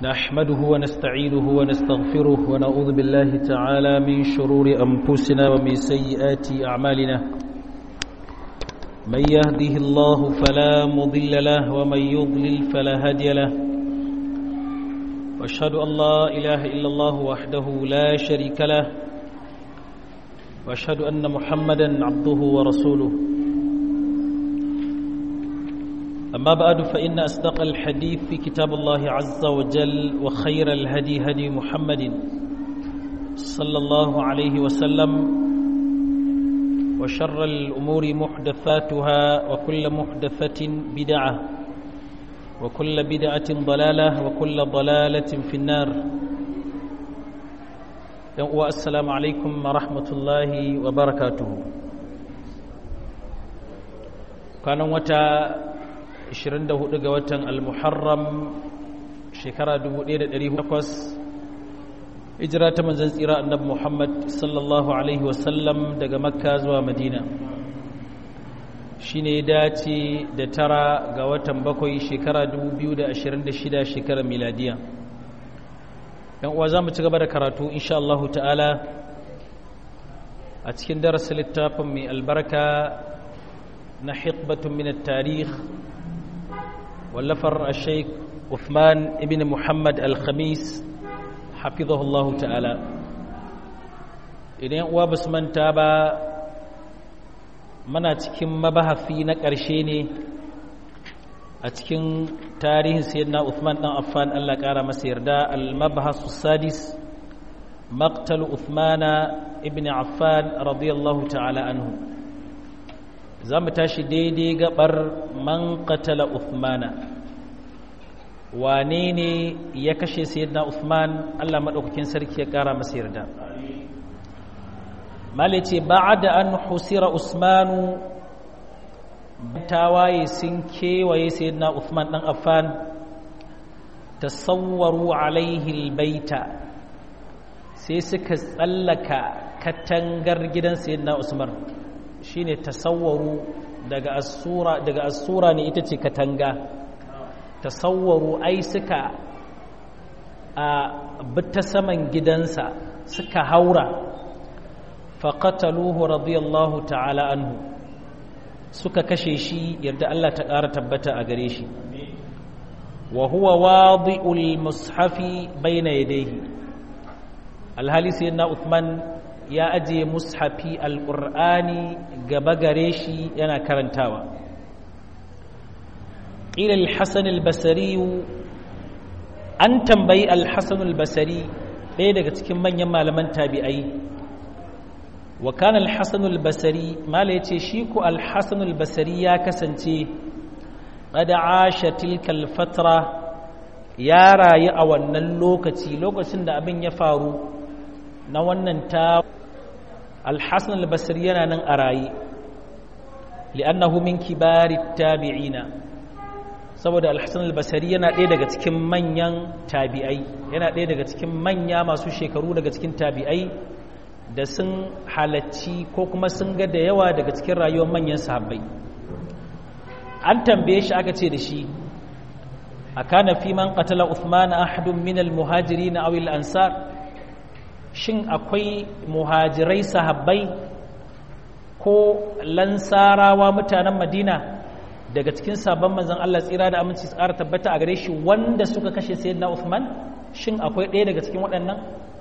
نحمده ونستعينه ونستغفره ونعوذ بالله تعالى من شرور أنفسنا ومن سيئات أعمالنا من يهده الله فلا مضل له ومن يضلل فلا هادي له واشهد أن لا إله إلا الله وحده لا شريك له واشهد أن محمدا عبده ورسوله أما بعد فإن أصدق الحديث في كتاب الله عز وجل وخير الهدي هدي محمد صلى الله عليه وسلم وشر الأمور محدثاتها وكل محدثة بدعة وكل بدعة ضلالة وكل ضلالة في النار والسلام عليكم ورحمة الله وبركاته كان وتا 24 ga watan al-muharram shekara 1408 hijira ta manzon tsira annabi Muhammad sallallahu alaihi wasallam daga makka zuwa madina shine dace da tara ga watan bakwai shekara 2026 shekarar miladiya yan uwa zamu ci gaba da karatu insha Allah ta'ala a cikin darasin littafin mai albarka na hikbatun min at-tarikh واللفر الشيخ عثمان ابن محمد الخميس حفظه الله تعالى idan uwa basu manta ba muna cikin mabahafi na ƙarshe ne a cikin tarihin sayyidina Uthman dan Affan Allah ƙara masa yarda al-mabhasu sadis maqtal Uthmana ibn Affan radiyallahu ta'ala anhu za mu tashi daidai gabar man qatala Uthmana wane ne ya kashe sayyidina Uthman Allah madaukakin sarki ya kara masa yarda malice ba'da an husira Usmanu tawaye sun kewaye sayyidina Uthman dan Affan tasawwaru alaihi albayta sai suka tsallaka katangar gidan sayyidina Usman shine tasawwaru daga asura daga asura ne ita ce katanga tasawwaru ai suka a bita saman gidansa suka haura faqataluhu radiyallahu ta'ala anhu suka kashe shi yadda Allah ta ƙara tabbata a gare shi wa huwa wadi'ul mushafi bayna yadayhi alhali sayyidina Uthman ya ajiye mushafi alƙur'ani gaba gare shi yana karantawa ƙila alhassan albasari an tambayi alhassan albasari ɗaya daga cikin manyan malaman tabi'ai wa kan alhassan albasari mala ya ce shi ku alhassan albasari ya kasance ƙada asha tilkal fatra ya rayu a wannan lokaci lokacin da abin ya faru na wannan ta alhassan albasir yana nan a raye li'annahu min kibari tabi'ina saboda alhassan albasari yana ɗaya daga cikin manyan tabi'ai yana ɗaya daga cikin manya masu shekaru daga cikin tabi'ai da sun halacci ko kuma sun ga da yawa daga cikin rayuwar manyan sahabbai an tambaye shi aka ce da shi a kana fi man qatala uthman ahadun min al-muhajirin aw al-ansar shin akwai muhajirai sahabbai ko lansarawa mutanen madina daga cikin sabon manzan Allah tsira da aminci tsara tabbata a gare shi wanda suka kashe sayyidina Uthman shin akwai ɗaya daga cikin waɗannan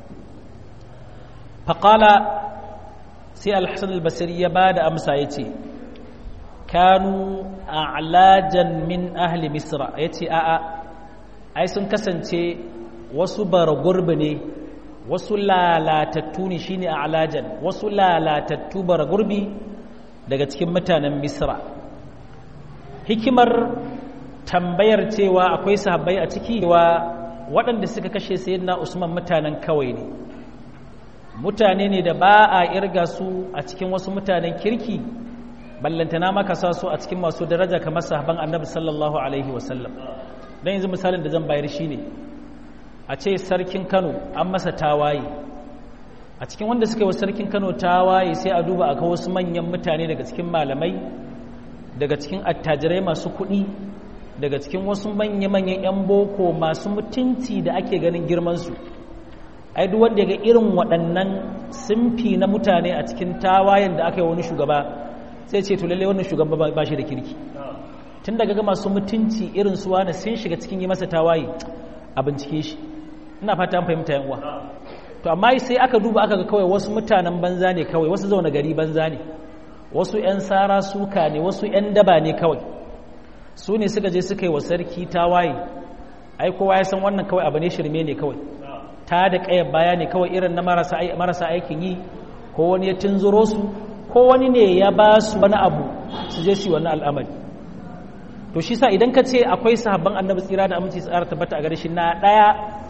faƙala sai alhassan albasiri ya ba da amsa ya ce kanu a'lajan min ahli misra ya ce a'a ai sun kasance wasu bara gurbi ne wasu lalatattu ne shine a alajan wasu lalatattu bara gurbi daga cikin mutanen misra hikimar tambayar cewa akwai sahabbai a ciki wa waɗanda suka kashe sayyidina usman mutanen kawai ne mutane ne da ba a irga su a cikin wasu mutanen kirki ballantana maka sa su a cikin masu daraja kamar sahaban annabi sallallahu alaihi wasallam don yanzu misalin da zan bayar shine ne a ce sarkin kano an masa tawaye a cikin wanda suka yi wa sarkin kano tawaye sai a duba aka wasu manyan mutane daga cikin malamai daga cikin attajirai masu kuɗi daga cikin wasu manya-manyan 'yan boko masu mutunci da ake ganin girmansu ai duk wanda ga irin waɗannan simfi na mutane a cikin tawayen da aka yi wani shugaba sai ce to lalle wannan shugaba ba shi da kirki tun daga ga masu mutunci irin su wani sun shiga cikin yi masa tawaye a bincike shi ina fata an fahimta yan uwa to amma sai aka duba aka ga kawai wasu mutanen banza ne kawai wasu zaune gari banza ne wasu 'yan sara suka ne wasu 'yan daba ne kawai su ne suka je suka yi wa sarki tawaye ai kowa ya san wannan kawai abu ne shirme ne kawai ta da ƙayar baya ne kawai irin na marasa aikin yi ko wani ya tunzuro su ko wani ne ya ba su wani abu su je su yi wani al'amari to shi sa idan ka ce akwai sahabban annabi tsira da aminci tsara tabbata a gare shi na ɗaya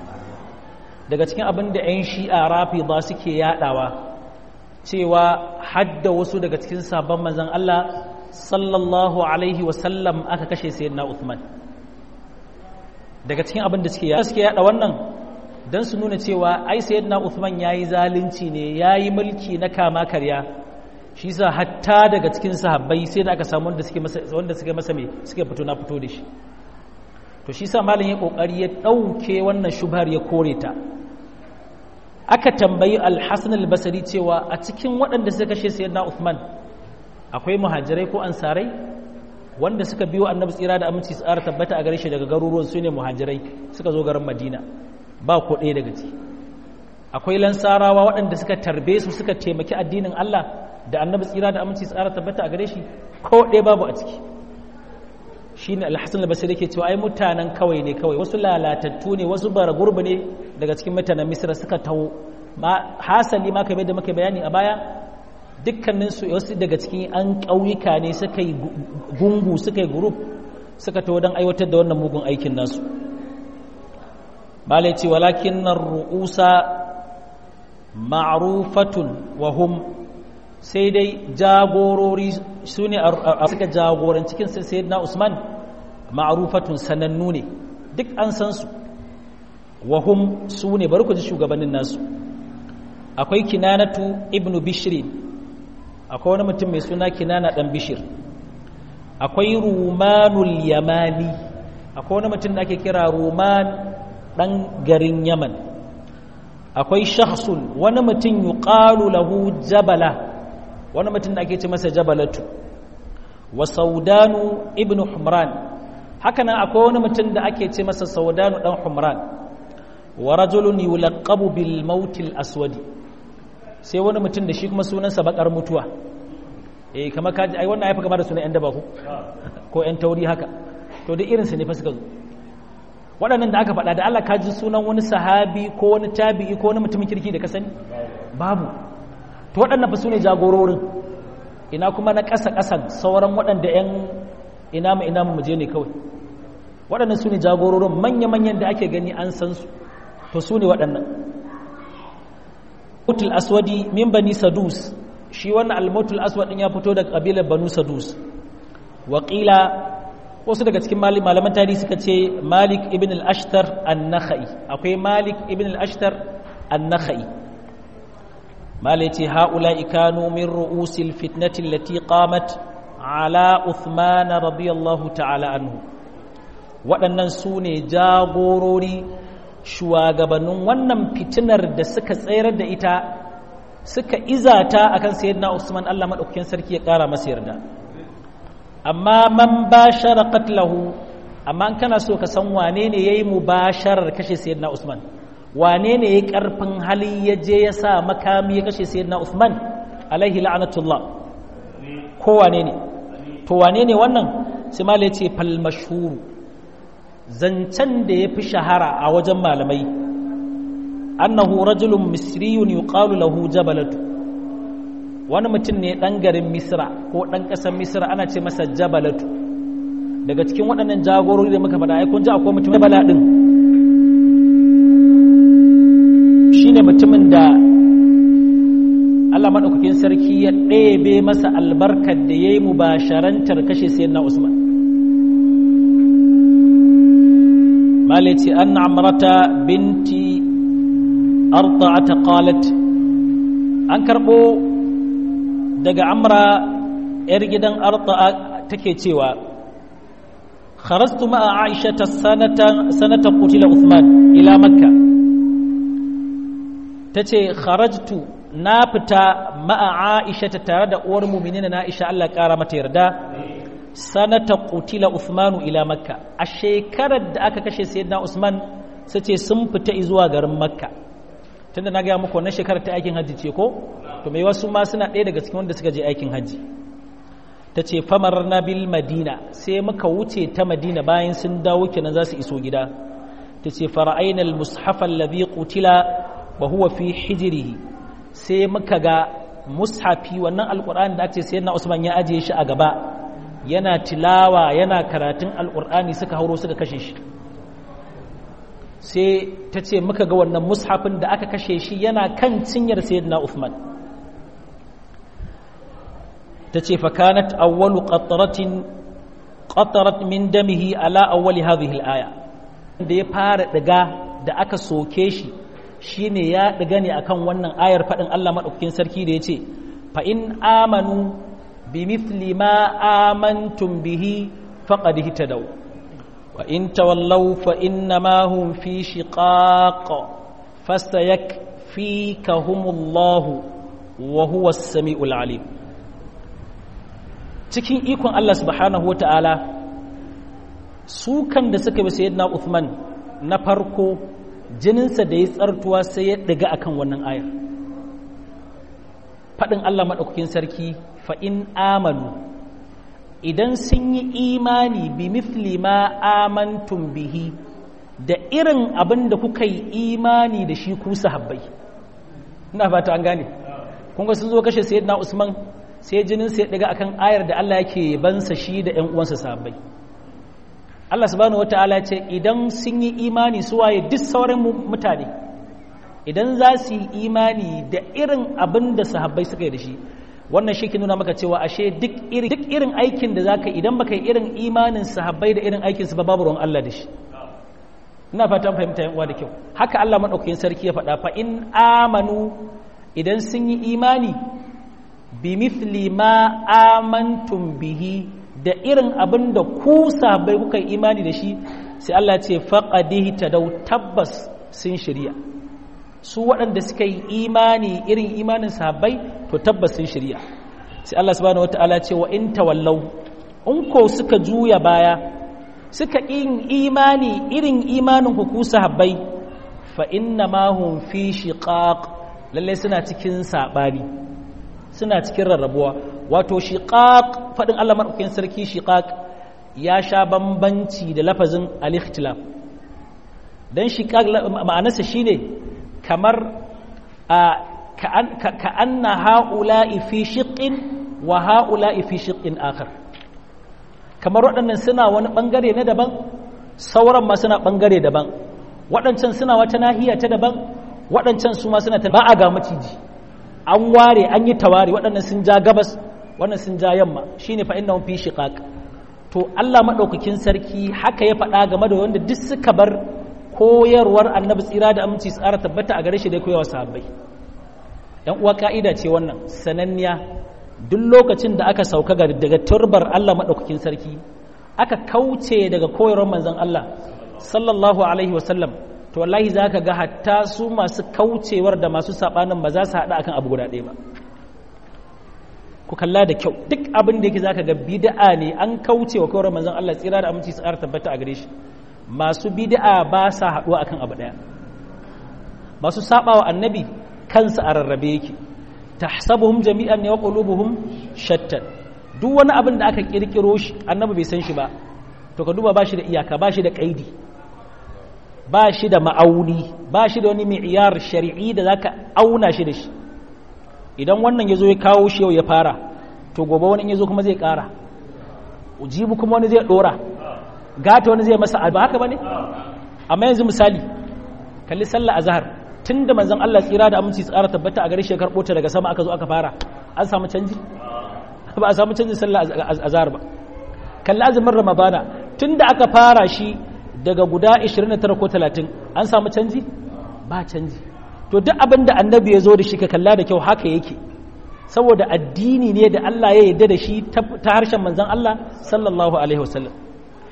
daga cikin abin da 'yan shi'a rafi ba suke yaɗawa cewa hadda wasu daga cikin sabon manzan Allah sallallahu alaihi wasallam aka kashe sayyidina Uthman daga cikin abin da suke yada suke yada wannan dan su nuna cewa ai sayyidina Uthman yayi zalunci ne yayi mulki na kama karya shi yasa hatta daga cikin sahabbai sai da aka samu wanda suke masa wanda suke masa me suke fito na fito da shi to shi yasa malam ya kokari ya dauke wannan shubhar ya kore ta aka tambayi al-Hasan al-Basri cewa a cikin waɗanda suka kashe sayyidina Uthman akwai muhajirai ko ansarai wanda suka biyo annabi tsira da aminci su tsara tabbata a gare shi daga garuruwan su ne muhajirai suka zo garin madina ba ko ɗaya daga ciki akwai lansarawa waɗanda suka tarbe su suka taimaki addinin allah da annabi tsira da aminci su tsara tabbata a gare shi ko ɗaya babu a ciki shi ne alhassan albasir ke cewa ai mutanen kawai ne kawai wasu lalatattu ne wasu bara gurbi ne daga cikin mutanen misira suka taho hasali ma kamar da muka bayani a baya dukkaninsu wasu daga cikin an ƙauyuka ne suka yi gungu suka yi gurup suka taho don aiwatar da wannan mugun aikin nasu malai ce walakin nan ru'usa ma'rufatun wa hum sai dai jagorori su ne a suka jagoran cikin sayyidina usman ma'rufatun sanannu ne duk an san su wa hum su ne bari ku ji shugabannin nasu akwai kinanatu ibnu bishrin akwai wani mutum mai suna kinana dan bishir akwai rumanul yamani akwai wani mutum da ake kira ruman dan garin yaman akwai shakhsun wani mutum yuqalu lahu jabala wani mutum da ake ce masa jabalatu wa saudanu ibnu humran haka nan akwai wani mutum da ake ce masa saudanu dan humran wa rajulun yulaqabu bil mautil aswadi sai wani mutum da shi kuma sunansa bakar mutuwa eh kamar kaji ai wannan haifa gaba da sunan yan daba ku ko yan tauri haka to da irinsa ne fa suka zo waɗannan da aka faɗa da Allah kaji sunan wani sahabi ko wani tabi'i ko wani mutumin kirki da ka sani babu to waɗannan fa sune jagororin ina kuma na ƙasa ƙasan sauran waɗanda yan ina mu ina mu je ne kawai waɗannan sune jagororin manya-manyan da ake gani an san su to sune waɗannan al aswadi min bani sadus shi wannan al-mautul aswad din ya fito daga kabilar banu sadus waƙila wasu daga cikin malaman tarihi suka ce malik ibn al-ashtar an-nakhai akwai malik ibn al-ashtar an-nakhai mala yace haula ikanu min ru'usil fitnati allati qamat ala uthman radiyallahu ta'ala anhu waɗannan su ne jagorori shugabannin wannan fitinar da suka tsayar da ita suka izata akan sayyidina Usman Allah madaukakin sarki ya kara masa yarda amma man bashara qatlahu amma an kana so ka san wane ne yayi mubasharar kashe sayyidina Usman wane ne yayi karfin hali ya je ya sa makami ya kashe sayyidina Usman alaihi la'natullah ko wane ne to wane ne wannan sai mala yace fal mashhur zancen da ya fi shahara a wajen malamai annahu rajulun misriyun yuqalu lahu jabalatu wani mutum ne ɗan garin misra ko ɗan ƙasar misra ana ce masa jabalatu daga cikin waɗannan jagorori da muka faɗa ai kun ji akwai mutum jabala ɗin shine mutumin da Allah maɗaukakin sarki ya ɗebe masa albarkar da ya yi mubasharantar kashe sayyidina Usman مالتي أن عمرة بنت أرطعة قالت أنكربو دق عمرة إرجدا أرطعة تكيتيوا خرجت مع عائشة سنة سنة قتل عثمان إلى مكة تتي خرجت نافتا مع عائشة ترى أور مؤمنين عائشة الله كارمة يردا سنة قتل عثمان إلى مكة الشيكرة da aka kashe sayyidina Usman sace sun fita zuwa garin Makka tunda na ga muku wannan shekarar ta aikin hajji ce ko to mai wasu ma suna ɗaya daga cikin wanda suka je aikin hajji ta ce famar na bil madina sai muka wuce ta madina bayan sun dawo kenan za su iso gida ta ce fara'aina al-mushaf alladhi qutila wa huwa fi hijrihi sai muka ga mushafi wannan alqur'ani da ake sayyidina Usman ya ajiye shi a gaba yana tilawa yana karatun alqur'ani suka hauro suka kashe shi sai ta ce muka ga wannan mushafin da aka kashe shi yana kan cinyar sayyidina Uthman ta ce fakanat awwalu qatratin qatarat min damihi ala awwali hadhihi al-aya da ya fara diga da aka soke shi shine ya diga ne akan wannan ayar fadin Allah madaukakin sarki da yace fa in amanu bimithli ma amantum bihi faqad ihtadaw wa in tawallaw fa innama hum fi shiqaq fasayakfikahumullahu wa huwa as-sami'ul alim cikin ikon Allah subhanahu wa ta'ala su kan da suka bi sayyidina Uthman na farko jininsa da ya tsartuwa sai ya daga akan wannan ayar faɗin Allah maɗaukakin sarki fa'in amanu idan sun yi imani bi mithli ma amantum bihi da irin abin da kuka yi imani da shi ku sahabbai ina fata an gane kun ga sun zo kashe sayyidina Usman sai jinin sai daga akan ayar da Allah yake bansa shi da ƴan uwansa sahabbai Allah subhanahu wataala ce idan sun yi imani su waye duk sauran mutane idan za su yi imani da irin abin da sahabbai suka yi da shi wannan shi ke nuna maka cewa ashe duk irin duk irin aikin da zaka idan baka yi irin imanin sahabbai da irin aikin su ba babu ruwan Allah da shi ina fatan fahimta yan uwa da kyau haka Allah madaukakin sarki ya faɗa fa in amanu idan sun yi imani bimithli ma amantum bihi da irin abin da ku sahabbai kuka yi imani da shi sai Allah ce faqadihi tadaw tabbas sun shirya su waɗanda suka yi imani irin imanin sahabbai to tabbas sun shirya sai Allah subhanahu wataala ce wa in tawallaw in ko suka juya baya suka yin imani irin imanin ku ku sahabbai fa inna ma hum fi shiqaq lalle suna cikin sabani suna cikin rarrabuwa wato shiqaq fadin Allah madaukakin sarki shiqaq ya sha bambanci da lafazin al-ikhtilaf dan shiqaq ma'anarsa shine kamar ka anna ha'ula'i fi shiqqin wa ha'ula'i fi shiqqin akhar kamar waɗannan suna wani bangare na daban sauran ma suna bangare daban waɗancan suna wata nahiya ta daban waɗancan su ma suna ta ba a ga maciji an ware an yi tawari waɗannan sun ja gabas wannan sun ja yamma shine fa innahum fi shiqaq to Allah madaukakin sarki haka ya faɗa game da wanda duk suka bar koyarwar annabi tsira da aminci tsara tabbata a gare shi da koyawa sahabbai yan uwa ka'ida ce wannan sananniya duk lokacin da aka sauka daga turbar Allah madaukakin sarki aka kauce daga koyarwar manzon Allah sallallahu alaihi wasallam to wallahi za ka ga hatta su masu kaucewar da masu saɓanin ba za su haɗa akan abu guda ɗaya ba ku kalla da kyau duk abin da yake za ka ga bida'a ne an kauce wa kawar manzon Allah tsira da aminci su tabbata a gare shi masu bida'a ba sa haɗuwa akan abu ɗaya masu saɓa wa annabi kansa a rarrabe yake tahsabuhum jami'an ne wa qulubuhum shattan duk wani abin da aka kirkiro shi annabi bai san shi ba to ka duba ba shi da iyaka ba shi da kaidi ba shi da ma'auni ba shi da wani mi'iyar shari'i da za ka auna shi da shi idan wannan ya zo ya kawo shi yau ya fara to gobe wani ya zo kuma zai kara ujibu kuma wani zai dora gata wani zai masa ba haka ba ne amma yanzu misali kalli sallah a zahar tun da manzan Allah tsira da aminci tsara tabbata a gare shi karɓo ta daga sama aka zo aka fara an samu canji ba a samu canjin sallah a zahar ba kalli azumin ramadana tun da aka fara shi daga guda 29 ko 30 an samu canji ba canji to duk abin da annabi ya zo da shi ka kalla da kyau haka yake saboda addini ne da Allah ya yarda da shi ta harshen manzon Allah sallallahu alaihi wasallam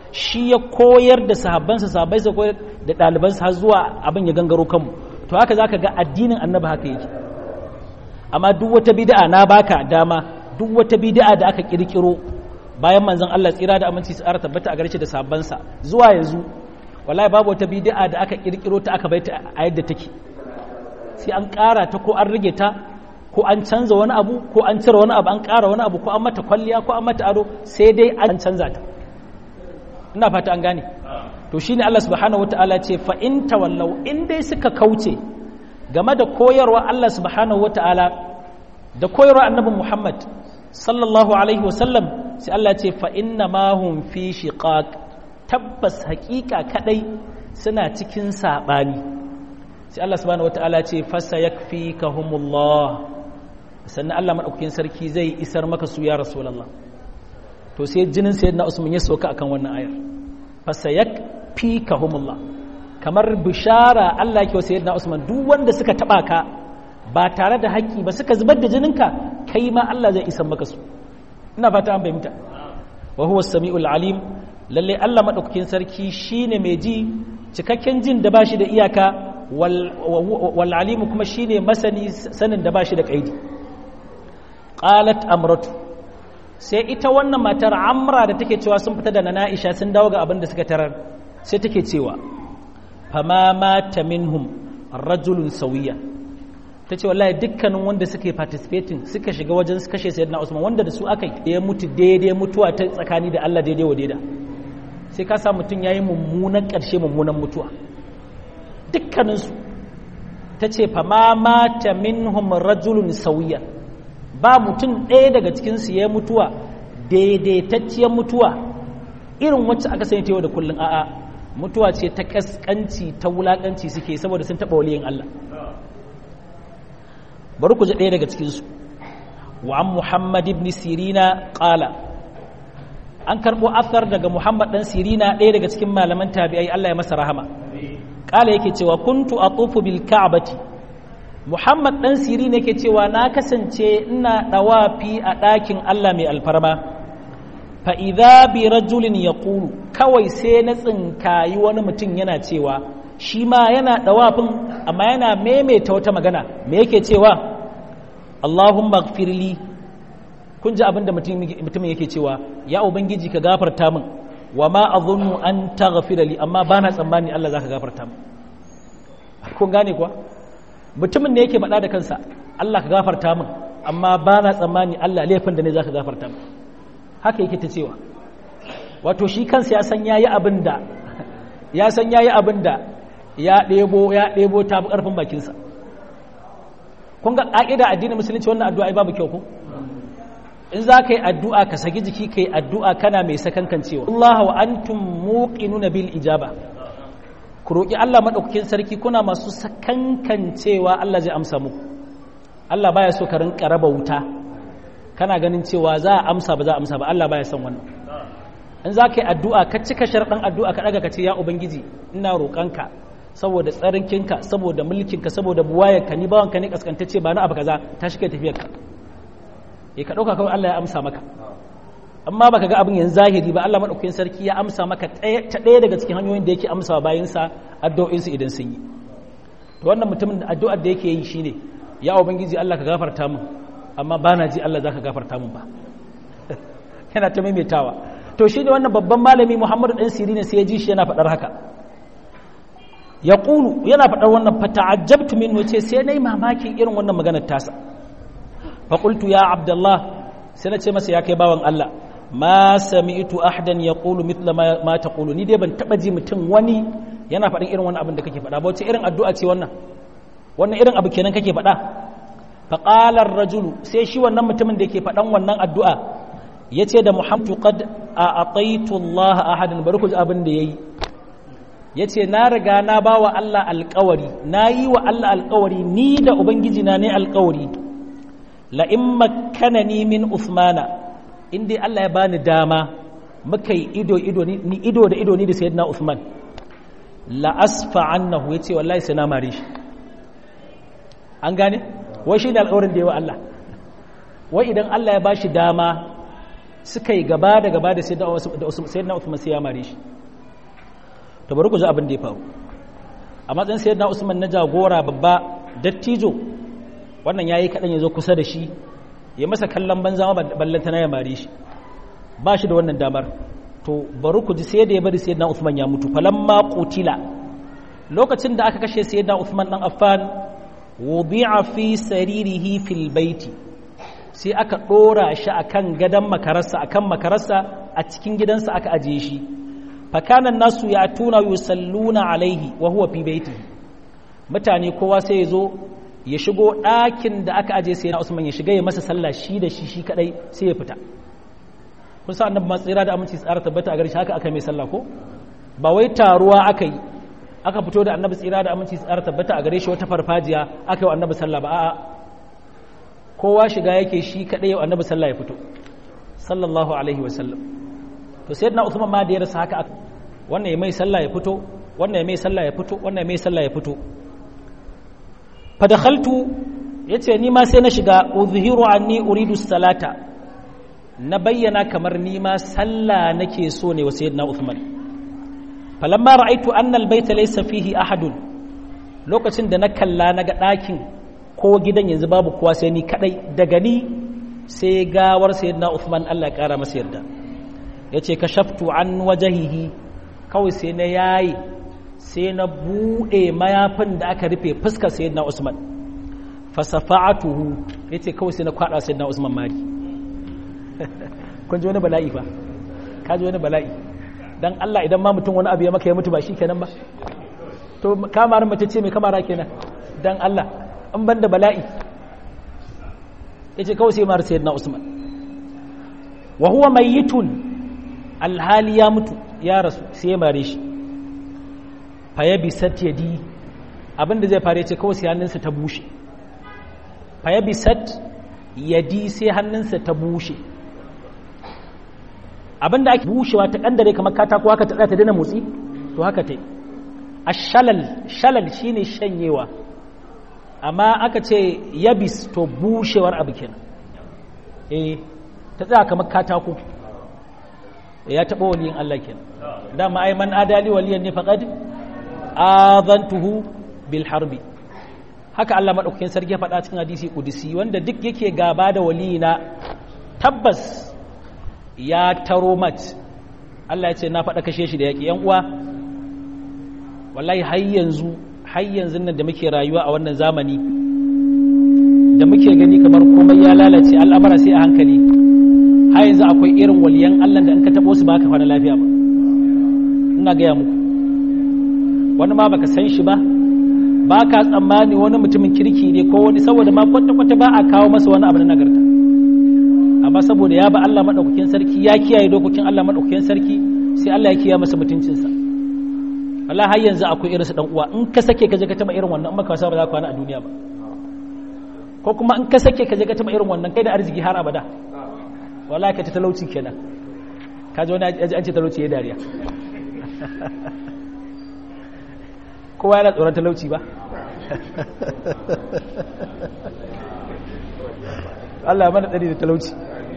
shi ya koyar da sahabbansa sahabbai sa koyar da ɗalibansa har zuwa abin ya gangaro kanmu to haka zaka ga addinin annabi haka yake amma duk wata bid'a na baka dama duk wata bid'a da aka kirkiro bayan manzon Allah tsira da aminci su ara tabbata a gare shi da sahabbansa zuwa yanzu wallahi babu wata bid'a da aka kirkiro ta aka baita a yadda take sai an ƙara ta ko an rage ta ko an canza wani abu ko an cire wani abu an ƙara wani abu ko an mata kwalliya ko an mata ado sai dai an canza ta ina fata an gane to shine Allah subhanahu wataala ce fa in tawallau in dai suka kauce game da koyarwa Allah subhanahu wataala da koyarwa annabi Muhammad sallallahu alaihi wasallam sai Allah ce fa inna ma hum fi shiqaq tabbas haƙiƙa kadai suna cikin sabani sai Allah subhanahu wataala ce fasa yakfikahumullah sannan Allah madaukakin sarki zai isar maka su ya rasulullah to sai jinin sayyidina Usman ya soka akan wannan ayar fasa yakfikahumullah kamar bishara Allah yake wa sayyidina Usman duk wanda suka taba ka ba tare da haƙƙi ba suka zubar da jininka kai ma Allah zai isar maka su ina fata an bayyana wa huwa as-sami'ul alim lalle Allah madaukakin sarki shine mai ji cikakken jin da bashi da iyaka wal alimu kuma shine masani sanin da bashi da kaidi qalat amratu sai ita wannan matar amra da take cewa sun fita da nana Aisha sun dawo ga abin da suka tarar sai take cewa fama mata minhum rajulun sawiya tace wallahi dukkanin wanda suka participating suka shiga wajen su kashe sayyidina Usman wanda da su aka yi ya mutu daidai mutuwa ta tsakani da Allah daidai wa daida sai ka sa mutum yayi mummunan ƙarshe mummunan mutuwa dukkaninsu ta ce fama mata minhum rajulun sauya ba mutum ɗaya daga cikinsu ya mutuwa daidaitacciyar mutuwa irin wacce aka sani ta yau da kullum a'a mutuwa ce ta kaskanci ta wulakanci suke saboda sun taɓa waliyin Allah bari ku ji ɗaya daga cikinsu wa an muhammad ibn sirina ƙala an karɓo athar daga muhammad ɗan sirina ɗaya daga cikin malaman tabi'ai Allah ya masa rahama kala yake cewa kuntu atufu bil ka'bati muhammad dan siri ne yake cewa na kasance ina dawafi a ɗakin Allah mai alfarma fa idza bi rajulin yaqulu kawai sai na tsinkayi wani mutum yana cewa shi ma yana dawafin amma yana maimaita wata magana me yake cewa Allahumma ighfirli kun ji abin da mutumin yake cewa ya ubangiji ka gafarta min wa ma azunnu an taghfira li amma bana tsammani Allah zaka gafarta mu kun gane kuwa mutumin ne yake faɗa da kansa Allah ka gafarta min amma bana tsammani Allah laifin da ne zaka gafarta mu haka yake ta cewa wato shi kansa ya san yayi abin da ya san yayi abin da ya ɗebo ya ɗebo ta bi ƙarfin bakinsa kun ga ƙa'ida addinin musulunci wannan addu'a babu kyau ko in za ka yi addu'a ka saki jiki ka yi addu'a kana mai sakankancewa Allah wa antum muqinuna bil ijaba ku roƙi Allah maɗaukakin sarki kuna masu sakankancewa Allah zai amsa muku Allah baya so ka rinka raba wuta kana ganin cewa za a amsa ba za a amsa ba Allah baya son wannan in za ka yi addu'a ka cika sharɗan addu'a ka ɗaga ka ce ya ubangiji ina roƙonka saboda tsarinkinka saboda mulkinka saboda buwayarka ni bawanka ne kaskantacce ba na abu kaza ta shi kai tafiyarka ya ka ɗauka kawai Allah ya amsa maka amma baka ga abin yanzu zahiri ba Allah maɗaukakin sarki ya amsa maka ta ɗaya daga cikin hanyoyin da yake amsa bayansa addu'o'insu idan sun yi to wannan mutumin addu'ar da yake yi shine ya ubangiji Allah ka gafarta min amma ba na ji Allah za ka gafarta min ba yana ta maimaitawa to shi ne wannan babban malami Muhammadu ɗan sirina sai ya ji shi yana faɗar haka ya ƙulu yana faɗar wannan fata'ajjabtu min ce sai na yi mamakin irin wannan maganar tasa faƙultu ya abdullah sai na ce masa ya kai bawan Allah ma sami'tu ahdan yaqulu mithla ma taqulu ni dai ban taba ji mutum wani yana faɗin irin wannan abin da kake faɗa ba wace irin addu'a ce wannan wannan irin abu kenan kake faɗa fa qala ar-rajulu sai shi wannan mutumin da yake faɗan wannan addu'a yace da muhammadu qad a'taitu Allah ahadan bari ku ji abin da yayi yace na riga na bawa Allah alƙawari na yi wa Allah alƙawari ni da ubangiji na ne alƙawari la in makkanani min Uthmana in dai Allah ya bani dama muka yi ido ido ni ido da ido ni da sayyidina Uthman la asfa annahu yace wallahi sai na mare shi an gane wai shi ne alƙawarin da yawa Allah wai idan Allah ya bashi dama suka yi gaba da gaba da sayyidina Uthman sai ya mare shi to bari ku ji abin da ya faru a matsayin sayyidina Usman na jagora babba dattijo wannan yayi kadan ya zo kusa da shi ya masa kallon banza ma ballanta na ya mare shi ba shi da wannan damar to bari ku ji sai da ya bari sayyidina Uthman ya mutu falamma qutila lokacin da aka kashe sayyidina Uthman dan Affan wudi'a fi saririhi fil baiti sai aka dora shi akan gadan makararsa akan makararsa a cikin gidansa aka ajiye shi fakanan nasu ya tuna yusalluna alaihi wa huwa fi baitihi mutane kowa sai ya zo ya shigo ɗakin da aka aje sai na Usman ya shiga ya masa sallah shi da shi shi kadai sai ya fita kun sa annabi matsira da aminci tsara tabbata a gare shi haka aka mai sallah ko ba wai taruwa aka yi aka fito da annabi tsira da aminci tsara tabbata a gare shi wata farfajiya aka yi annabi sallah ba a'a kowa shiga yake shi kadai yau annabi sallah ya fito sallallahu alaihi wa sallam to sayyidina Uthman ma da ya rasa haka wannan ya mai sallah ya fito wannan ya mai sallah ya fito wannan ya mai sallah ya fito fa dakhaltu yace ni ma sai na shiga uzhiru anni uridu salata na bayyana kamar ni ma sallah nake so ne wa sayyidina Uthman falamma ra'aitu anna albayta laysa fihi ahadun lokacin da na kalla naga ɗakin ko gidan yanzu babu kowa sai ni kadai daga ni sai gawar sayyidina Uthman Allah ya kara masa yarda yace kashaftu an wajahihi kawai sai na yayi sai na bude mayafin da aka rufe fuskar sayyidina Usman fasafa'atuhu yace kawai sai na kwada sayyidina Usman mari kun ji wani bala'i fa ka ji wani bala'i dan Allah idan ma mutum wani abu ya maka ya mutu ba shi kenan ba to kamar mace ce mai kamara kenan dan Allah an ban da bala'i yace kawai sai mar sayyidina Usman wa huwa mayyitun alhali ya mutu ya rasu sai ya mare shi fa ya bi sat yadi abinda zai fare ce kawai sai hannunsa ta bushe fa ya bi sat yadi sai hannunsa ta bushe abinda ake bushewa ta kandare kamar katako haka ta ta dana motsi to haka ta yi ashalal shalal shine shanyewa amma aka ce yabis to bushewar abu kenan eh ta tsaya kamar katako ya taɓa waliyin Allah kenan dama ai man adali waliyan ne faqad azantuhu bil harbi haka Allah madaukakin sarki ya faɗa cikin hadisi kudusi wanda duk yake gaba da waliyina tabbas ya taro mat Allah ya ce na faɗa kashe shi da yaƙi yan uwa wallahi har yanzu har yanzu nan da muke rayuwa a wannan zamani da muke gani kamar komai ya lalace al'amara sai a hankali har yanzu akwai irin waliyan Allah da in ka taɓo su ba ka fara lafiya ba ina gaya muku wani ma baka san shi ba ba ka tsammani wani mutumin kirki ne ko wani saboda ma kwata-kwata ba a kawo masa wani abu na nagarta amma saboda ya ba Allah maɗaukakin sarki ya kiyaye dokokin Allah maɗaukakin sarki sai Allah ya kiyaye masa mutuncinsa Allah har yanzu akwai irinsu dan uwa in ka sake ka je ka taba irin wannan in baka wasa ba za ka kwana a duniya ba ko kuma in ka sake ka je ka taba irin wannan kai da arziki har abada wallahi ka ta talauci kenan ka ji wani an ce talauci ya dariya kowa yana tsoron talauci ba Allah ya mana tsari da talauci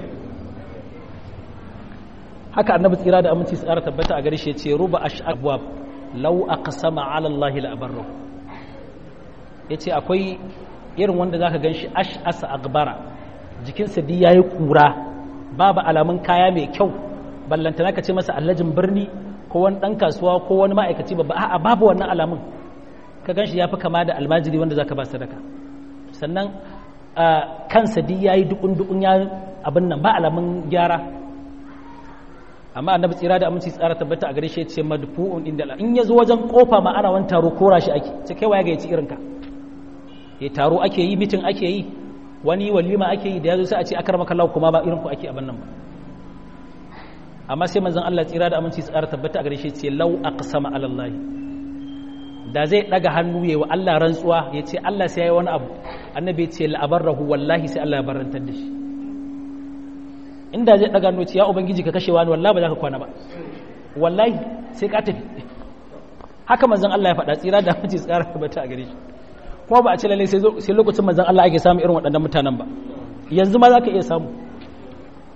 haka annabi tsira da aminci tsara tabbata a gare shi ya ce ruba ash'abwab law aqsama ala Allah la abarra yace akwai irin wanda zaka ganshi ash'asa agbara jikinsa duk yayi kura babu alamun kaya mai kyau ballantana ka ce masa allajin birni ko wani dan kasuwa ko wani ma'aikaci babba a'a babu wannan alamun ka ganshi yafi kama da almajiri wanda zaka ba sadaka sannan kansa duk yayi dukun dukun ya abin nan ba alamun gyara amma annabi tsira da aminci tsara tabbata a gare shi ce madfu'un inda Allah in yazo wajen kofa ma ana wani taro kora shi ake ce kai waya ga yaci irinka ya taro ake yi mitin ake yi wani walima ake yi da yazo sai a ce akramaka Allah kuma ba irin ku ake abin nan ba amma sai manzon Allah tsira da aminci tsara tabbata a gare shi ce law aqsama ala Allah da zai daga hannu yayi wa Allah rantsuwa ya ce Allah sai yayi wani abu annabi ya ce la abarrahu wallahi sai Allah ya barantar da shi inda zai daga noci ya ubangiji ka kashe wani wallahi ba za ka kwana ba wallahi sai ka tafi haka manzon Allah ya faɗa tsira da mace tsara bata a gare shi kuma ba a ce lalle sai lokacin manzon Allah ake samu irin waɗannan mutanen ba yanzu ma za ka iya samu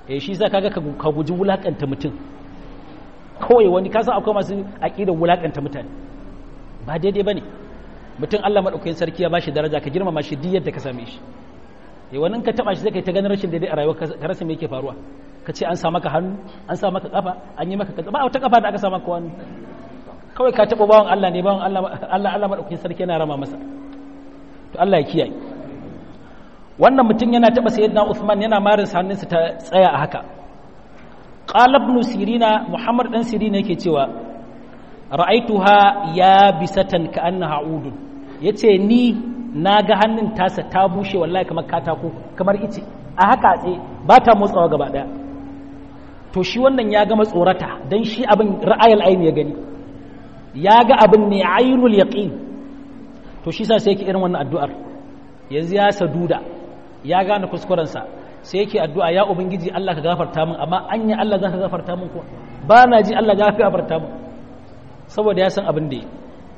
eh shi sa kaga ka guji wulakanta mutum kawai wani kasa akwai masu aqidar wulakanta mutane ba daidai bane mutum Allah madaukakin sarki ya bashi daraja ka girmama shi duk yadda ka same shi eh wani ka taba shi zai kai ta ganin rashin daidai a rayuwa ka rasa me yake faruwa ka ce an sa maka hannu an sa maka kafa an yi maka kaza ba wata kafa da aka sa maka wani kawai ka taba bawan Allah ne bawan Allah Allah Allah madaukakin sarki yana rama masa to Allah ya kiyaye wannan mutum yana taba sayyidina Uthman yana marin hannunsa ta tsaya a haka qala ibn sirina muhammad dan sirina yake cewa ra'aituha ya bisatan ka annaha udun yace ni naga hannun tasa ta bushe wallahi kamar katako kamar ice a haka tse ba ta motsawa gaba daya to shi wannan ya gama tsorata dan shi abin ra'ayal aini ya gani ya ga abin ne ainul yaqin to shi sa sai yake irin wannan addu'ar yanzu ya saduda ya gane kuskurensa sai yake addu'a ya ubangiji Allah ka gafarta min amma anya Allah za ka gafarta min kuwa ba na ji Allah za ka gafarta min saboda ya san abin da yi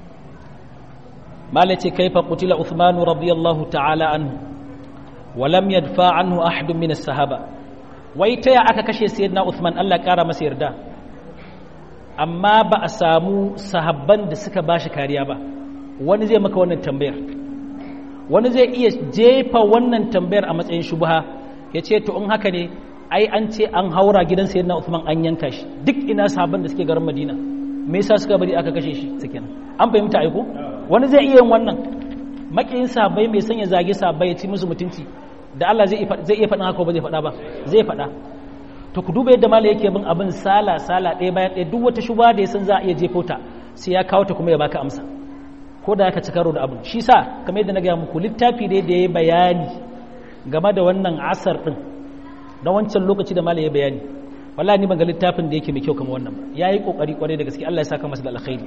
malace kaifa qutila Uthman radiyallahu ta'ala anhu wa lam yadfa anhu ahad min as-sahaba wai ta ya aka kashe sayyidina Uthman Allah kara masa yarda amma ba a samu sahabban da suka bashi kariya ba wani zai maka wannan tambayar wani zai iya jefa wannan tambayar a matsayin shubha ya ce to in haka ne ai an ce an haura gidan sayyidina Uthman an yanka shi duk ina sahabban da suke garin Madina me yasa suka bari aka kashe shi suke an fahimta aiko wani zai iya yin wannan makiyin sahabbai mai sanya zage sahabbai ya ci musu mutunci da Allah zai zai iya faɗin haka ba zai faɗa ba zai faɗa to ku duba yadda malai yake bin abin sala sala ɗaya bayan ɗaya duk wata shubha da ya san za a iya jefo ta sai ya kawo ta kuma ya baka amsa ko da aka ci karo da abin shi sa kamar yadda na gaya muku littafi da ya yi bayani game da wannan asar ɗin na wancan lokaci da malam ya bayani wallahi ni ban ga littafin da yake mai kyau kamar wannan ba yayi kokari kwarai da gaske Allah ya saka masa da alkhairi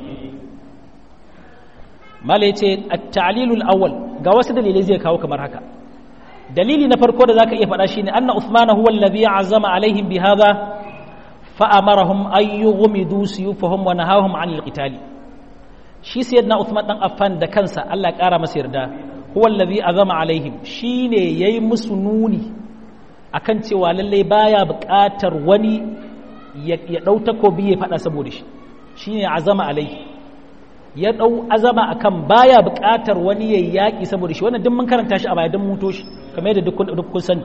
malam yace at-ta'lilul awwal ga wasu dalilai zai kawo kamar haka dalili na farko da zaka iya faɗa shine anna Uthman huwa alladhi azama alaihim bi hadha fa amarahum ay yughmidu suyufahum wa nahahum 'anil qitali shi sayyidina Uthman dan Affan da kansa Allah ya kara masa yarda huwa allazi azama alaihim shine yayi musu nuni akan cewa lalle baya buƙatar wani ya dau takobi ya fada saboda shi shine azama alaihi ya dau azama akan baya buƙatar wani ya yaki saboda shi wannan duk mun karanta shi a baya duk muto shi kamar yadda duk kun sani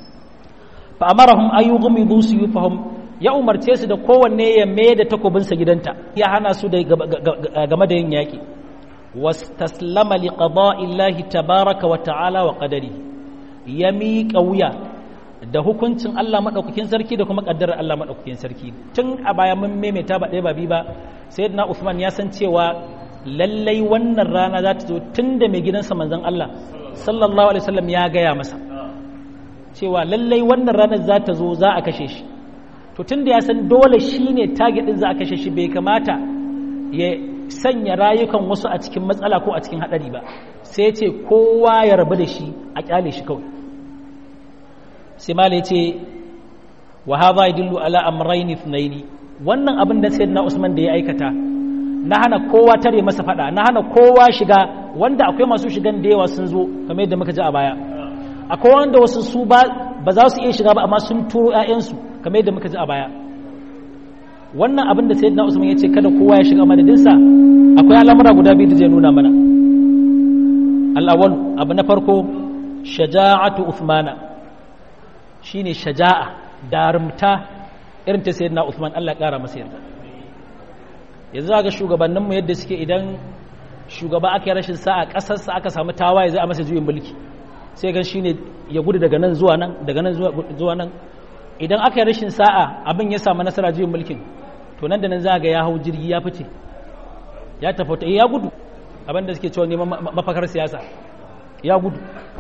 fa amarahum ayyughmidu suyufahum ya umarce su da kowanne ya mai da takobinsa gidanta ya hana su da game da yin yaƙi wastaslama li qada'illahi tabaraka wa ta'ala wa qadari ya miƙa wuya da hukuncin Allah madaukakin sarki da kuma kaddarar Allah madaukakin sarki tun a baya mun maimaita ba ɗaya ba bi ba sayyidina Uthman ya san cewa lallai wannan rana za ta zo tun da mai gidansa manzon Allah sallallahu alaihi wasallam ya gaya masa cewa lallai wannan ranar za ta zo za a kashe shi to tun da ya san dole shi ne target ɗin za a kashe shi bai kamata ya sanya rayukan wasu a cikin matsala ko a cikin haɗari ba sai ce kowa ya rabu da shi a kyale shi kawai sai mala ya ce wa hadha yadullu ala amrayn ithnayn wannan abin da sayyidina Usman da ya aikata na hana kowa tare masa fada na hana kowa shiga wanda akwai masu shigan da yawa sun zo kamar yadda muka ji a baya akwai wanda wasu su ba ba za su iya shiga ba amma sun turo 'ya'yansu kamar yadda muka ji a baya wannan abin da sayyidina usman ya ce kada kowa ya shiga madadinsa akwai al'amura guda biyu da zai nuna mana al'awwal abu na farko shaja'atu uthmana shine shaja'a darumta irin ta sayyidina usman Allah kara masa yarda yanzu ga shugabanninmu yadda suke idan shugaba aka yi rashin sa'a ƙasarsa aka samu tawaye zai a masa juyin mulki sai gan shine ya gudu daga nan zuwa nan daga nan zuwa nan idan aka yi rashin sa'a abin ya samu nasara juyin mulkin to nan da nan za ga ya hau jirgi ya fice ya tafauta ya gudu abin da suke cewa neman mafakar siyasa ya gudu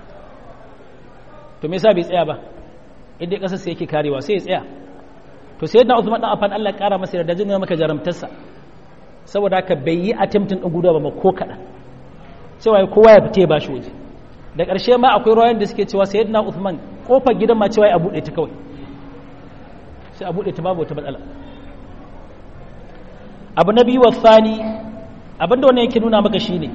to me yasa bai tsaya ba inda kasar sai yake karewa sai ya tsaya to sai yadda Uthman dan Affan Allah ya kara masa da jinin maka jaramtarsa saboda haka bai yi attempting din gudu ba ko kadan cewa kowa ya fite ba shi waje da ƙarshe ma akwai rawayan da suke cewa sayyidina Uthman kofar gidan ma cewa ya buɗe ta kawai sai a buɗe ta babu wata matsala abu na biyu wasani abinda wannan yake nuna maka shine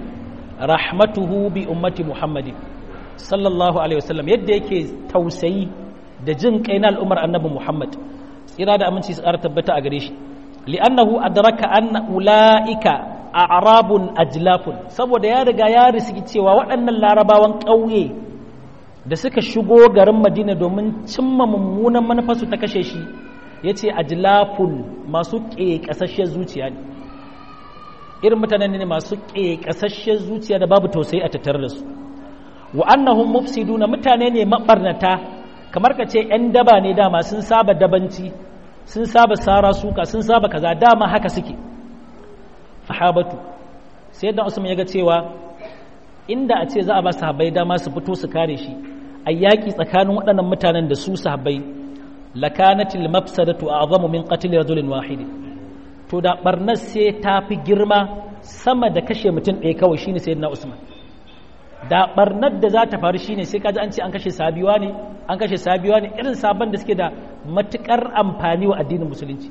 rahmatuhu bi ummati muhammadin sallallahu alaihi wasallam yadda yake tausayi da jin kai na al'ummar annabi Muhammad tsira da aminci su ƙara tabbata a gare shi li'annahu adraka anna ulaika a'rabun ajlafun saboda ya riga ya risiki cewa waɗannan larabawan ƙauye da suka shigo garin Madina domin cimma mummunan manufarsu ta kashe shi yace ajlafun masu ƙeƙasasshiyar zuciya ne irin mutanen ne masu ƙeƙasasshiyar zuciya da babu tausayi a tattare da su wa annahum mufsiduna mutane ne mabarnata kamar ka ce 'yan daba ne dama sun saba dabanci sun saba sara suka sun saba kaza dama haka suke fahabatu sai dan usman ya ga cewa inda a ce za a ba sahabbai dama su fito su kare shi a yaƙi tsakanin waɗannan mutanen da su sahabbai lakanatil mafsadatu a'zamu min qatl rajulin wahid to da barnar sai ta fi girma sama da kashe mutum ɗaya kawai shine sayyidina usman da barnar da za ta faru shine sai kaji an ce an kashe sabiwa ne an kashe sabiwa ne irin sabon da suke da matukar amfani wa addinin musulunci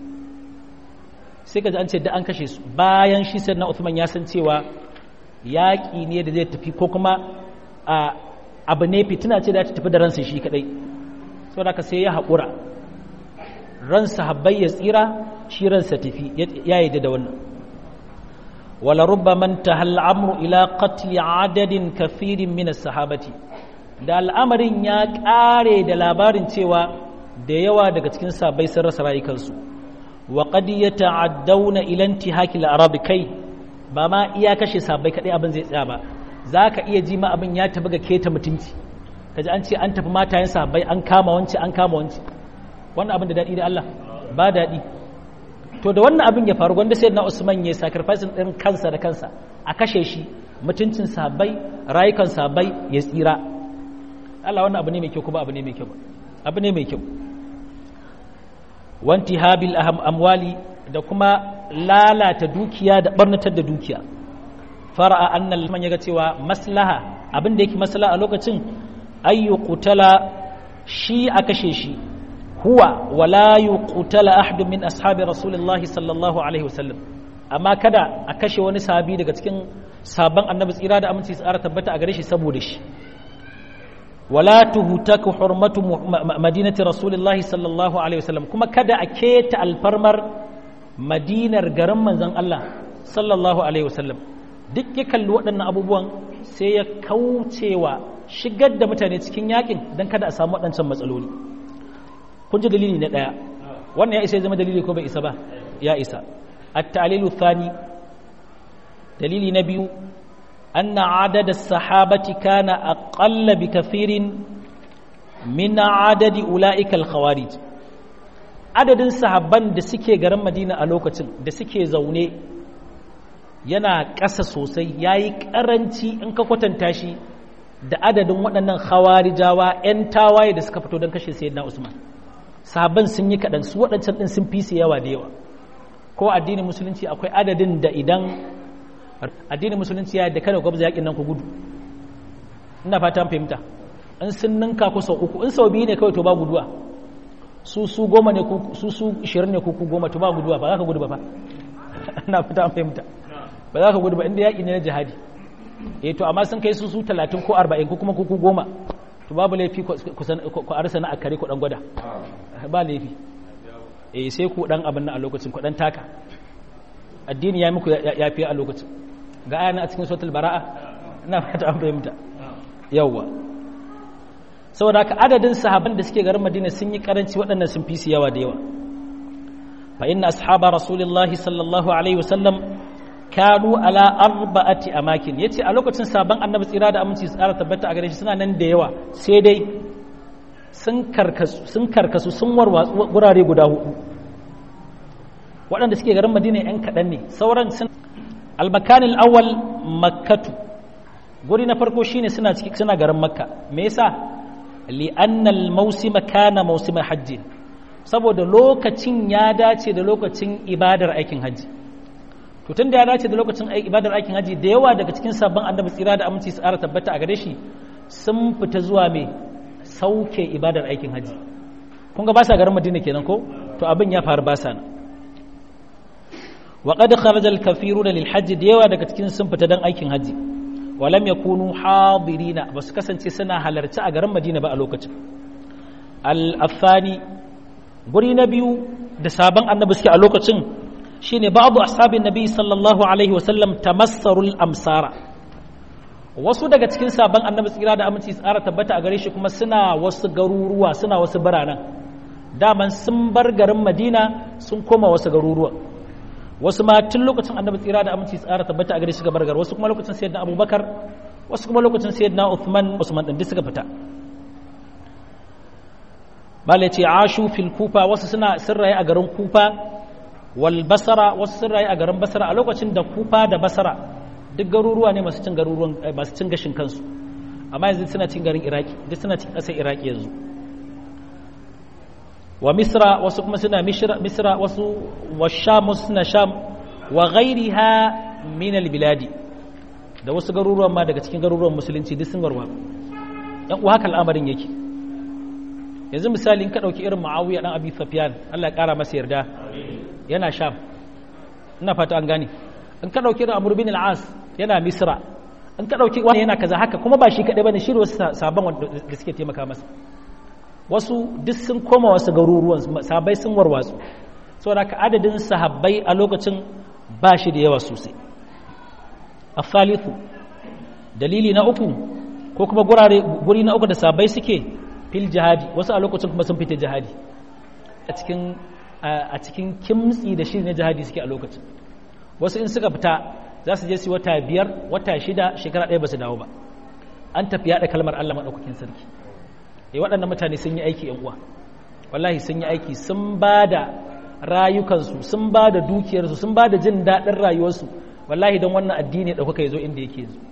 sai kaji an ce da an kashe su bayan shi sai na Uthman ya san cewa yaƙi ne da zai tafi ko kuma abu ne fitina ce da ta tafi da ransa shi kadai saboda ka sai ya haƙura ransa habbai ya tsira shi ransa tafi ya yi da wannan ولربما انتهى الامر الى قتل عدد كثير من الصحابه da al'amarin ya ƙare da labarin cewa da yawa daga cikin sabai sun rasa rayukansu wa qad yata'addawna ila intihaki al-arab kai ba ma iya kashe sabai kadai abin zai tsaya ba zaka iya ji ma abin ya tafi ga keta mutunci kaji an ce an tafi matayen sabai an kama wance an kama wance wannan abin da dadi da Allah ba dadi to da wannan abin ya faru gwanda sai na usman ya sacrifice din kansa da kansa a kashe shi mutuncin sahabbai rayukan sahabbai ya tsira Allah wannan abu ne mai kyau kuma abu ne mai kyau abu ne mai kyau wanti habil amwali da kuma lalata dukiya da barnatar da dukiya fara'a annal man yaga cewa maslaha abin da yake maslaha a lokacin ayyu qutala shi a kashe shi huwa wala yuqtala ahadu min ashabi rasulillahi sallallahu alaihi wasallam amma kada a kashe wani sahabi daga cikin sabon annabi tsira da aminci tsara tabbata a gare shi saboda shi wala tuhtaku hurmatu madinati rasulillahi sallallahu alaihi wasallam kuma kada a keta alfarmar madinar garin manzon Allah sallallahu alaihi wasallam duk ya kalli waɗannan abubuwan sai ya kaucewa shigar da mutane cikin yakin don kada a samu waɗancan matsaloli kun ji dalili na ɗaya wannan ya isa ya zama dalili ko bai isa ba ya isa at-ta'lilu thani dalili na biyu anna adada sahabati kana aqalla bi kathirin min adadi ulaika al-khawarij adadin sahabban da suke garin Madina a lokacin da suke zaune yana ƙasa sosai yayi ƙaranci in ka kwatanta shi da adadin waɗannan khawarijawa 'yan tawaye da suka fito don kashe sayyidina Usman sahabban sun yi kaɗan su waɗancan ɗin sun fi su yawa da yawa ko addinin musulunci akwai adadin da idan addinin musulunci ya da kada gwabza yakin nan ku gudu ina fata fahimta in sun ninka ku sau uku in sau biyu ne kawai to ba guduwa su su goma ne su su ishirin ne ku goma to ba guduwa ba za ka gudu ba fa ina fata fahimta ba za ka gudu ba inda yaƙi ne na jihadi eh to amma sun kai su su talatin ko arba'in ko kuma ku goma to babu laifi ku arsa na akare ku dan gwada ba laifi eh sai ku dan abin nan a lokacin ku dan taka addini ya muku yafi a lokacin ga ayana a cikin suratul bara'a ina fata an fahimta yawa saboda haka adadin sahaban da suke garin Madina sun yi karanci waɗannan sun fi su yawa da yawa fa inna ashaba rasulillahi sallallahu alaihi wasallam kanu ala arba'ati amakin yace a lokacin sabon annabi tsira da aminci tsara tabbata a gare shi suna nan da yawa sai dai sun karkasu sun karkasu sun warwatsu gurare guda hudu waɗanda suke garin madina yan kaɗan ne sauran sun almakanil awwal makkatu guri na farko shine suna ciki suna garin makka me yasa li'anna al-mawsima kana mawsima hajji saboda lokacin ya dace da lokacin ibadar aikin hajji to tun da ya dace da lokacin ibadar aikin haji da yawa daga cikin sabon annabi tsira da aminci su ƙara tabbata a gare shi sun fita zuwa mai sauke ibadar aikin haji kun ga ba sa garin madina kenan ko to abin ya faru ba sa nan wa qad kharaja al-kafiruna lil hajj da yawa daga cikin sun fita dan aikin haji wa lam yakunu hadirina ba su kasance suna halarci a garin madina ba a lokacin al-afani guri na biyu da sabon annabi suke a lokacin shine ba'du ashabin nabi sallallahu alaihi wasallam tamassarul amsara wasu daga cikin sabon annabi tsira da aminci tsara tabbata a gare shi kuma suna wasu garuruwa suna wasu biranen daman sun bar garin madina sun koma wasu garuruwa wasu ma tun lokacin annabi tsira da aminci tsara tabbata a gare shi gabar gar wasu kuma lokacin sayyidina abubakar wasu kuma lokacin sayyidina uthman usman din suka fita malai ce ashu fil kufa wasu suna sirraye a garin kufa wal basara wasu sirraye a garin basara a lokacin da kufa da basara duk garuruwa ne masu cin garuruwan masu cin gashin kansu amma yanzu suna cin garin iraki duk suna cin ƙasar iraki yanzu wa misra wasu kuma suna misra wasu wa sham wasu suna sham wa ghairiha min albiladi da wasu garuruwan ma daga cikin garuruwan musulunci duk sun warwa yan uwa haka al'amarin yake yanzu misali in ka dauki irin muawiya dan abi sufyan Allah ya kara masa yarda yana sham ina fata an gane in ka dauki irin amr bin al-as yana misra in ka dauki wani yana kaza haka kuma ba shi kadai bane shi wasu sabon da suke taimaka masa wasu duk sun koma wasu garuruwan sahabbai sun warwatsu saboda ka adadin sahabbai a lokacin ba shi da yawa sosai a thalithu dalili na uku ko kuma gurare guri na uku da sahabbai suke fil jihadi wasu a lokacin kuma sun fita jihadi a cikin a cikin kimtsi da shi na jihadi suke a lokacin wasu in suka fita za su je su wata biyar wata shida shekara ɗaya ba su dawo ba an tafi yaɗa kalmar Allah maɗaukakin sarki e waɗannan mutane sun yi aiki yan uwa wallahi sun yi aiki sun ba da rayukansu sun ba da dukiyarsu sun ba da jin daɗin rayuwarsu wallahi don wannan addini da kuka zo inda yake yanzu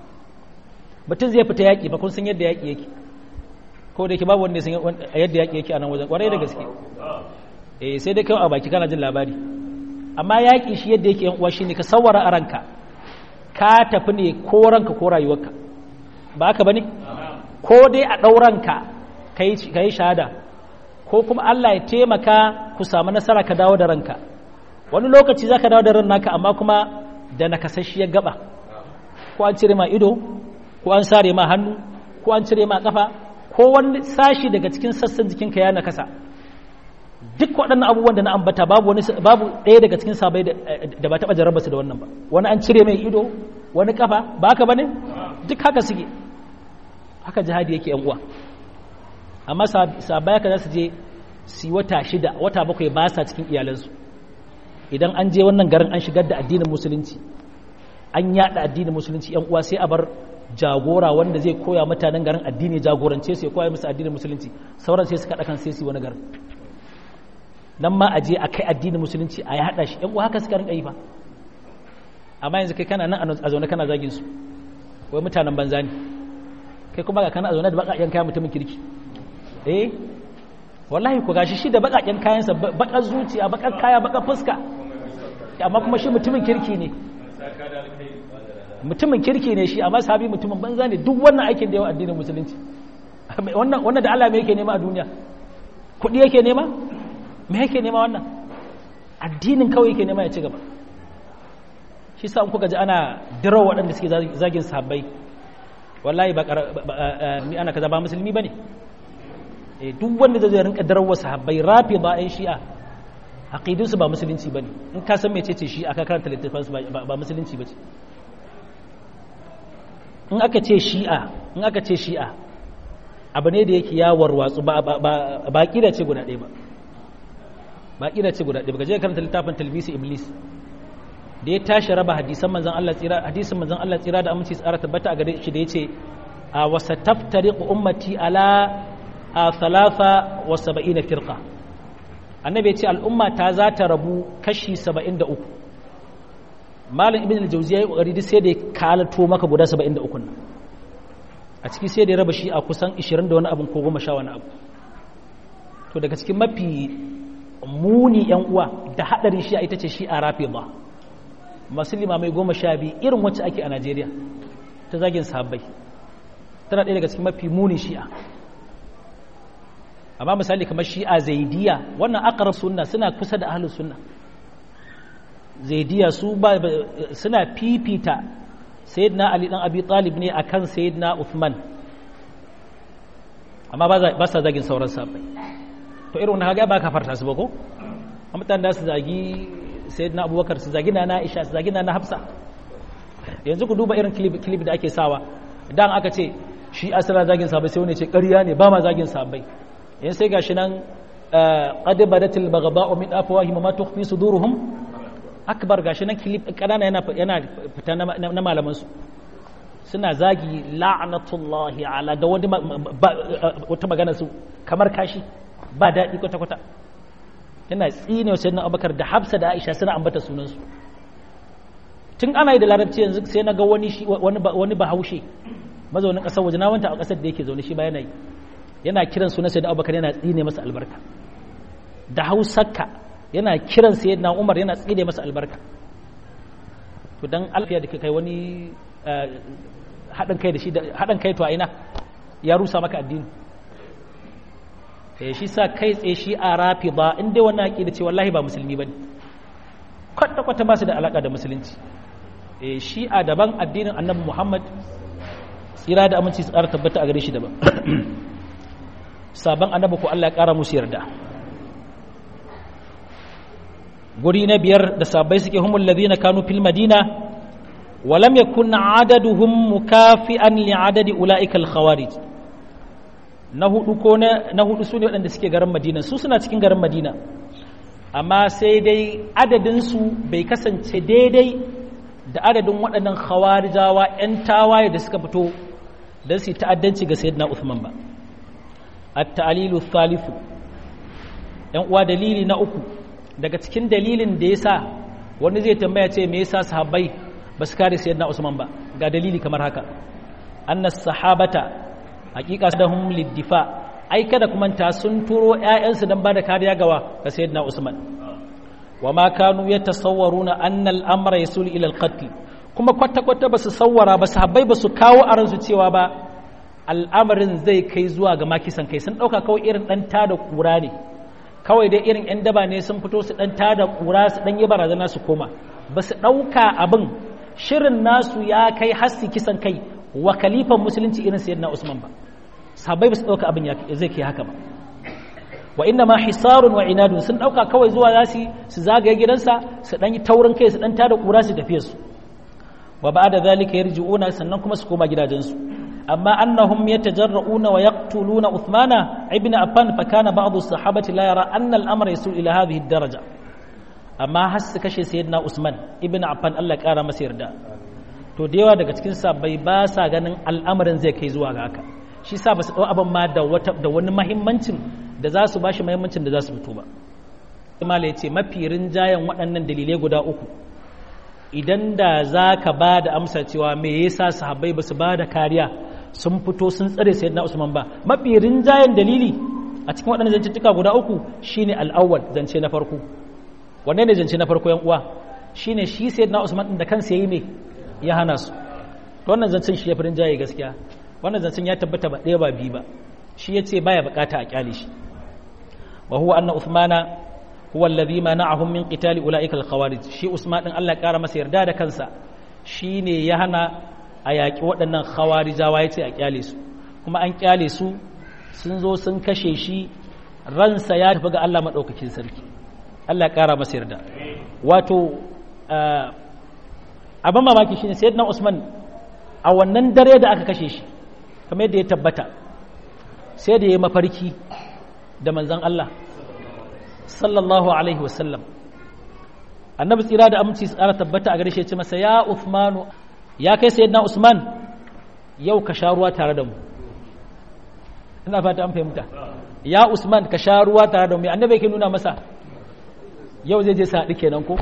mutum zai fita yaƙi ba kun san yadda yaƙi yake ko da yake babu wanda ya san yadda yaƙi yake a nan wajen ƙwarai da gaske eh sai dai kai a baki kana jin labari amma yaƙi shi yadda yake yan uwa shine ka sawara a ranka ka tafi ne ko ranka ko rayuwarka ba haka bane ko dai a ɗauranka ka yi shahada ko kuma Allah ya taimaka ku samu nasara ka dawo da ranka wani lokaci za ka dawo da ran naka amma kuma da nakasasshiyar gaba ko an cire ma ido ko an sare ma hannu ko an cire ma kafa ko wani sashi daga cikin sassan jikinka ya nakasa duk waɗannan abubuwan da na ambata babu wani babu ɗaya daga cikin sabai da ba taɓa jarraba su da wannan ba wani an cire mai ido wani kafa ba haka bane duk haka suke haka jihadi yake yan uwa amma sabai haka za su je su wata shida wata bakwai ba sa cikin iyalansu idan an je wannan garin an shigar da addinin musulunci an yada addinin musulunci yan uwa sai a bar jagora wanda zai koya mutanen garin addini jagorance su ya koya musu addinin musulunci sauran sai su kaɗa kan sai su wani garin nan ma a je a kai addinin musulunci a ya haɗa shi yan uwa haka suka rinka yi fa amma yanzu kai kana nan a zaune kana zagin su wai mutanen banza ne kai kuma ga kana a zaune da baƙaƙen kayan mutumin kirki eh wallahi ku gashi shi da baƙaƙen kayansa baƙar zuciya baƙar kaya baƙar fuska amma kuma shi mutumin kirki ne mutumin kirki ne shi amma sahabi mutumin banza ne duk wannan aikin da yawa addinin musulunci wannan wannan da Allah me yake nema a duniya kuɗi yake nema me yake nema wannan addinin kawai yake nema ya ci gaba shi sa kuka ji ana dira waɗanda suke zagin sahabbai wallahi ba ni ana kaza ba musulmi bane eh duk wanda zai rinka darawa sahabbai rafi ba ai shi'a aqidun su ba musulunci bane in ka san mecece shi'a ka karanta littafin su ba musulunci bace in aka ce shi'a in aka ce shi'a abu ne da yake ya warwatsu ba ba ba kida ce guda ɗaya ba ba kida ce guda ɗaya ba gaje karanta littafin talbisi iblis da ya tashi raba hadisan manzon Allah tsira hadisin manzon Allah tsira da aminci tsara tabbata a gare shi da yace a wasa taftariqu ummati ala a thalatha wa sab'ina firqa annabi yace al'umma ta za ta rabu kashi 73 malam ibn al-jawziya ya kokari sai da ya kalato maka guda 73 nan a ciki sai da ya raba shi a kusan 20 da wani abin ko 10 wani abu to daga cikin mafi muni yan uwa da hadarin shi ita ce shi a rafida masu limamai goma sha biyu irin wacce ake a najeriya ta zagin sahabbai tana ɗaya daga cikin mafi muni shi'a amma misali kamar shi'a zaidiya wannan akarar sunna suna kusa da ahalus sunna zaidiya su ba suna fifita sayyidina ali dan abi talib ne akan sayyidina uthman amma ba sa zagin sauran sahabbai to irin wani haga ba ka farta su ba ko a mutane da su zagi sayyidina abubakar su zagi na aisha su zagi na hafsa yanzu ku duba irin clip da ake sawa dan aka ce shi asira zagin sahabbai sai wani ce ƙarya ne ba ma zagin sahabbai yan sai gashi nan qad badatil baghdha'u min afwahihim ma tukhfi suduruhum akbar gashi nan clip kanana yana yana fita na malaman su suna zagi la'natullahi ala da wani wata magana su kamar kashi ba daɗi kwata kwata yana tsine wa sayyidina abubakar da hafsa da aisha suna ambata sunansu tun ana yi da larabci yanzu sai na ga wani wani bahaushe mazaunin ƙasar waje na wanta a ƙasar da yake zaune shi ba yana yi yana kiran sunan sayyidina abubakar yana tsine masa albarka da hausarka yana kiran sayyidina umar yana tsine masa albarka to dan alfiya da kai wani haɗin kai da shi haɗin kai to a ina ya rusa maka addini eh shi sa kai tsaye shi a rafi ba in dai wannan aqida ce wallahi ba musulmi bane kwata kwata ba su da alaka da musulunci eh shi a daban addinin annabi Muhammad tsira da aminci su ƙara tabbata a gare shi daban sabon annabi ko Allah ya ƙara musu yarda guri na biyar da sabai suke humul ladina kanu fil madina wa lam yakun adaduhum mukafi'an li adadi ulaika al khawarij na hudu ko na hudu sune waɗanda suke garin madina su suna cikin garin madina amma sai dai adadin su bai kasance daidai da adadin waɗannan khawarijawa 'yan tawaye da suka fito don su yi ta'addanci ga sayyidina Uthman ba at-ta'lilu thalithu yan uwa dalili na uku daga cikin dalilin da yasa wani zai tambaya ce me yasa sahabbai ba su kare sayyidina Usman ba ga dalili kamar haka anna sahabata haqiqa sadahum lid-difa ai kada kuma ta sun turo ƴaƴansu dan bada kariya gawa ga sayyidina Usman wa ma kanu yatasawwaruna anna al-amra yasul ila al-qatl kuma kwata-kwata ba su sawwara ba sahabbai ba su kawo a ransu cewa ba al'amarin zai kai zuwa ga makisan kai sun ɗauka kawai irin ɗan tada ƙura ne kawai dai irin 'yan daba ne sun fito su ɗan tada ƙura su ɗan yi barazana su koma ba su ɗauka abin shirin nasu ya kai hasti kisan kai wa kalifan musulunci irin sayyidina usman ba sahabbai ba su ɗauka abin zai kai haka ba wa inna ma hisarun wa inadun sun ɗauka kawai zuwa za su su zagaye gidansa su ɗan yi taurin kai su ɗan tada ƙura su tafiye su wa ba da zalika yarji'una sannan kuma su koma gidajensu amma annahum yatajarra'una wa yaqtuluna Uthmana ibn Affan fa kana ba'd as-sahabati la yara anna al-amra yasul ila hadhihi ad-daraja amma har su kashe sayyidina Usman ibn Affan Allah kara masa yarda to da yawa daga cikin sahabbai ba sa ganin al'amarin zai kai zuwa ga haka shi sa ba su dau abin ma da wata da wani muhimmancin da za su bashi muhimmancin da za su fito ba Imala ya ce mafi rinjayen waɗannan dalilai guda uku idan da za ka ba da amsa cewa me yasa sahabbai ba su ba da kariya sun fito sun tsare sayyidina Usman ba mafi rinjayen dalili a cikin waɗannan zancituka guda uku shine al'awwal zance na farko wanne ne zance na farko yan uwa shine shi sayyidina Usman din da kansa yayi me ya hana su to wannan zancen shi ya fi rinjaye gaskiya wannan zancen ya tabbata ba ɗaya ba biyu ba shi yace baya bukata a kyale shi wa huwa anna Uthmana huwa alladhi mana'ahum min qitali ulaika al-khawarij shi Usman din Allah ya kara masa yarda da kansa shine ya hana a yaƙi waɗannan khawarijawa yace a kyale su kuma an kyale su sun zo sun kashe shi ransa ya tafi ga Allah madaukakin sarki Allah ya kara masa yarda wato abin mamaki shine sayyidina Usman a wannan dare da aka kashe shi kamar yadda ya tabbata sai da ya mafarki da manzon Allah sallallahu alaihi wasallam annabi tsira da aminci tsara tabbata a gare shi ya ce masa ya Uthmanu ya kai sayyidina Usman yau ka sha ruwa tare da mu ina fata an fahimta ya Usman ka sha ruwa tare da mu annabi yake nuna masa yau zai je sa haɗu kenan ko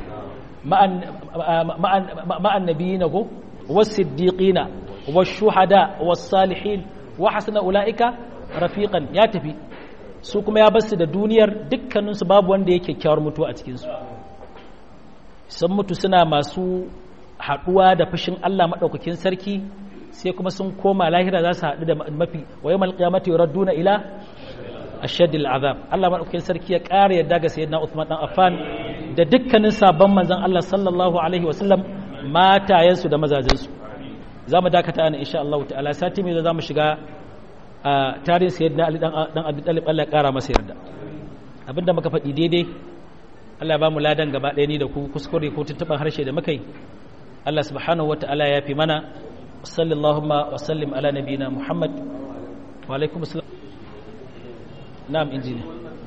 ma'an nabiyina ko was-siddiqina wash-shuhada was-salihin wa hasuna ulaika rafiqan ya tafi su kuma ya basu da duniyar dukkaninsu babu wanda yake kyakkyawar mutuwa a cikinsu sun mutu suna masu haɗuwa da fushin Allah maɗaukakin sarki sai kuma sun koma lahira za su haɗu da mafi wa yawmal qiyamati yuradduna ila ashaddil azab Allah maɗaukakin sarki ya ƙara yadda ga sayyidina Uthman dan Affan da dukkanin sabon manzon Allah sallallahu alaihi wa sallam matayensu da mazajensu za mu dakata ana insha Allah ta'ala sati mai za mu shiga a tarihin sayyidina ali dan abi talib Allah ya kara masa yarda abinda muka faɗi daidai Allah ya ba mu ladan gaba ɗaya ni da ku kuskure ko tuntuɓar harshe da muka yi Allah subhanahu wa ta'ala ya fi mana sallallahu wa sallim ala nabiyina Muhammad wa alaikum assalam na'am injini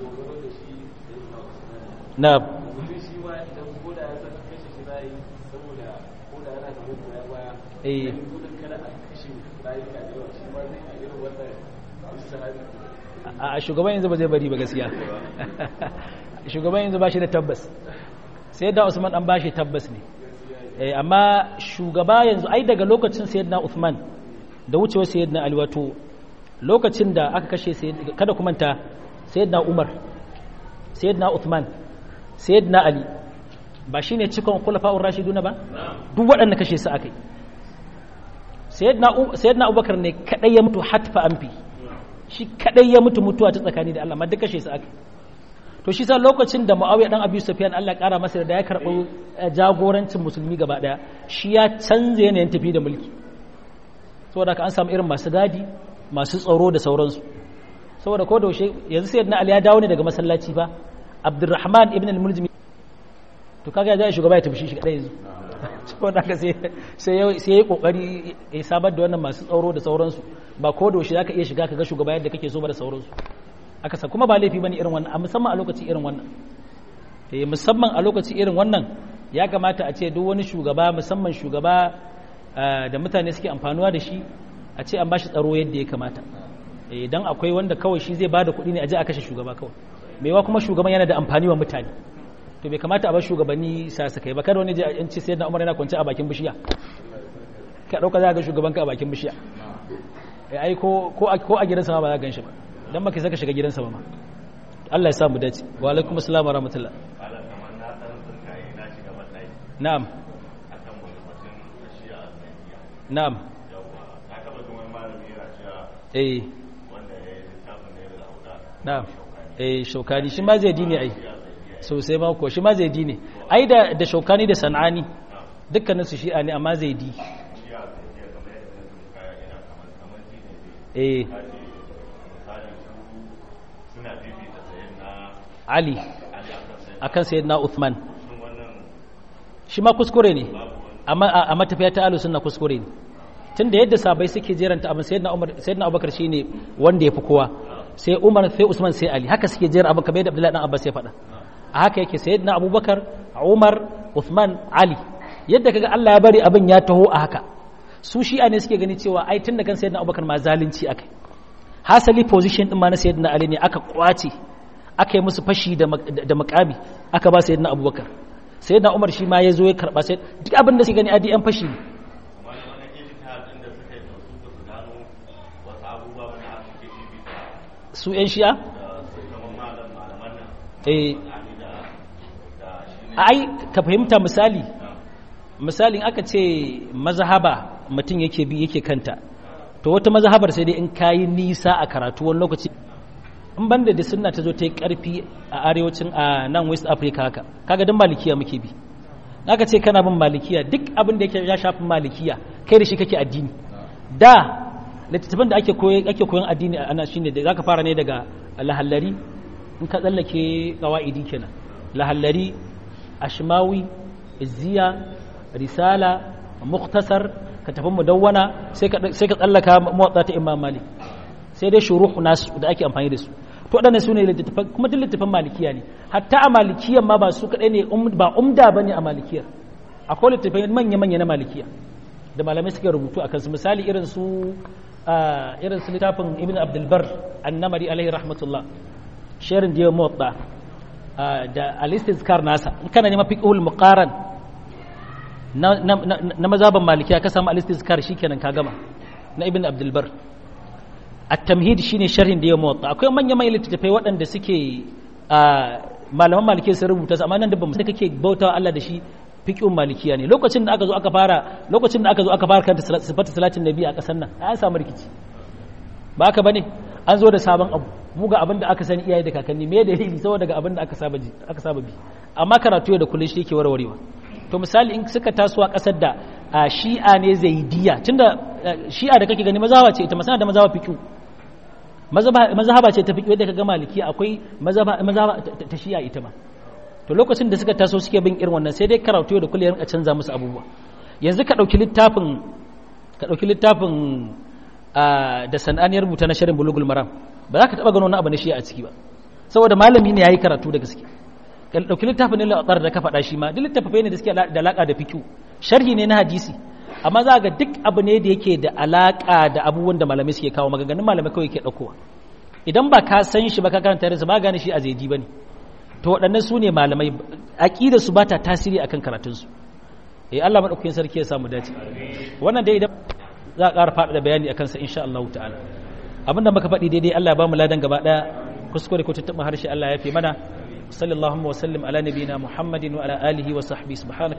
na'am eh a shugaban yanzu ba zai bari ba gaskiya shugaban yanzu ba shi da tabbas sai da usman an ba shi tabbas ne amma shugaba yanzu ai daga lokacin sayyidina usman da wucewar sayyidina ali wato lokacin da aka kashe kada ku manta sayyidina umar sayyidina usman sayyidina ali ba shine cikon khulafa'ur rashiduna ba duk waɗanda kashe su akai sayyidina abubakar ne kadai ya mutu hatfa amfi shi kadai ya mutu mutuwa ta tsakani da Allah ma duk kashe su aka to shi sa lokacin da Muawiya dan Abi Sufyan Allah ya kara masa da ya karɓi jagorancin musulmi gaba daya shi ya canza yanayin tafi da mulki saboda ka an samu irin masu gadi masu tsaro da sauransu saboda ko da yanzu sayyidina Ali ya dawo ne daga masallaci ba Abdurrahman ibn al-Muljim to kaga ya shugaba ya tafi shi kadai yanzu saboda haka sai sai ya yi kokari ya sabar da wannan masu tsaro da sauransu ba ko da za ka iya shiga ka ga shugaba yadda kake so ba da sauransu aka sa kuma ba laifi bane irin wannan a musamman a lokaci irin wannan eh musamman a lokaci irin wannan ya kamata a ce duk wani shugaba musamman shugaba da mutane suke amfanuwa da shi a ce an bashi tsaro yadda ya kamata eh dan akwai wanda kawai shi zai bada kuɗi ne a je a kashe shugaba kawai maiwa kuma shugaban yana da amfani wa mutane to bai kamata a bar shugabanni sa su kai ba kada wani je an ce sayyidina Umar yana kwance a bakin bishiya ka dauka za ga shugaban ka a bakin bishiya ai ko ko a gidansa ma ba za ka ganshi ba dan baka saka shiga gidansa ba ma Allah ya sa mu dace wa alaikum assalam wa rahmatullah na'am na'am eh na'am eh shaukani shi ma zai dine ai sosai ma ko shi ma zai dine ai da da shaukani da sanani dukkanin su shi'a ne amma zai di eh Ali akan sayyidina Uthman shi ma kuskure ne amma a matafiya ta alu sunna kuskure ne tunda yadda sabai suke jeranta abin sayyidina Umar sayyidina Abubakar shine wanda yafi kowa sai Umar sai Usman sai Ali haka suke jera abin kamar yadda Abdullahi dan Abbas ya faɗa a haka yake sayyidina Abubakar Umar Uthman Ali yadda kaga Allah ya bari abin ya taho a haka su shi'a ne suke gani cewa ai tun da kan sayyidina abubakar ma zalunci akai hasali position din ma na sayyidina ali ne aka kwace aka yi musu fashi da makami aka ba sayyidina abubakar sayyidina umar shi ma ya zo ya karba sai duk abin da suke gani adi yan fashi ne su yan shi'a eh ai ka fahimta misali misalin aka ce mazhaba mutum yake bi yake kanta to wata mazhabar sai dai in kayi nisa a karatu wani lokaci in banda da sunna ta zo ta yi karfi a arewacin a nan west africa haka kaga dan malikiya muke bi aka ce kana bin malikiya duk abin da yake ya shafi malikiya kai da shi kake addini da littattafan da ake koyi ake koyon addini ana shine da zaka fara ne daga lahallari in ka tsallake qawaidi kenan lahallari ashmawi izziya risala muktasar ka tafi mudawwana sai ka tsallaka motsa ta imam malik sai dai shuruhu nasu da ake amfani da su to waɗannan su ne littattafan kuma duk littattafan malikiya ne hatta a malikiyan ma ba su kaɗai ne ba umda ba ne a malikiyar akwai littattafai manya-manya na malikiya da malamai suka rubutu a kansu misali irin su irin su littafin ibn abdulbar annamari alaihi rahmatullah sharin da yawan motsa da alistizkar nasa in kana nema fiqhul muqaran na mazaban malikiya ka samu alistizkar shikenan ka gama na ibn abdul bar at-tamhid shine sharhin da ya muwatta akwai manya manyan littattafai waɗanda suke malaman malikiya sun rubuta su amma nan da bamu da kake bautawa Allah da shi fiqhun malikiya ne lokacin da aka zo aka fara lokacin da aka zo aka fara kanta sifatu salatin nabi a kasar nan an samu rikici ba haka bane an zo da sabon abu mu ga abin da aka sani iyaye da kakanni me dalili saboda ga abin da aka saba ji aka saba bi amma karatu da kullun shi yake warwarewa to misali in suka taso a kasar da shi'a ne zaidiya tunda shi'a da kake gani mazawa ce ita masana da mazawa fiqh mazhaba ce ta fiqh wadda kaga maliki akwai mazhaba mazhaba ta shi'a ita ma to lokacin da suka taso suke bin irin wannan sai dai karatu da kullum a canza musu abubuwa yanzu ka dauki littafin ka dauki littafin da san'aniyar rubuta na shirin bulugul maram ba za ka taba gano wani abu na shi'a a ciki ba saboda malami ne yayi karatu da gaske ka dauki littafin al da ka faɗa shi ma duk littafai ne da suke da alaka da fiqh sharhi ne na hadisi amma za ga duk abu ne da yake da alaka da abubuwan da malamai suke kawo maganganun malamai kawai ke ɗaukowa idan ba ka san shi ba ka karanta yarinsa ba gane shi a zaidi ba ne to waɗannan su ne malamai aƙida su ba ta tasiri akan karatunsu eh Allah maɗaukakin sarki ya samu dace wannan dai idan za a ƙara faɗaɗa bayani akan sa insha Allah ta'ala abinda muka faɗi daidai Allah ya ba mu ladan gaba ɗaya kuskure ko tattaɓa harshe Allah ya fi mana sallallahu wa sallim ala nabiyina muhammadin wa ala alihi wa sahbihi subhanaka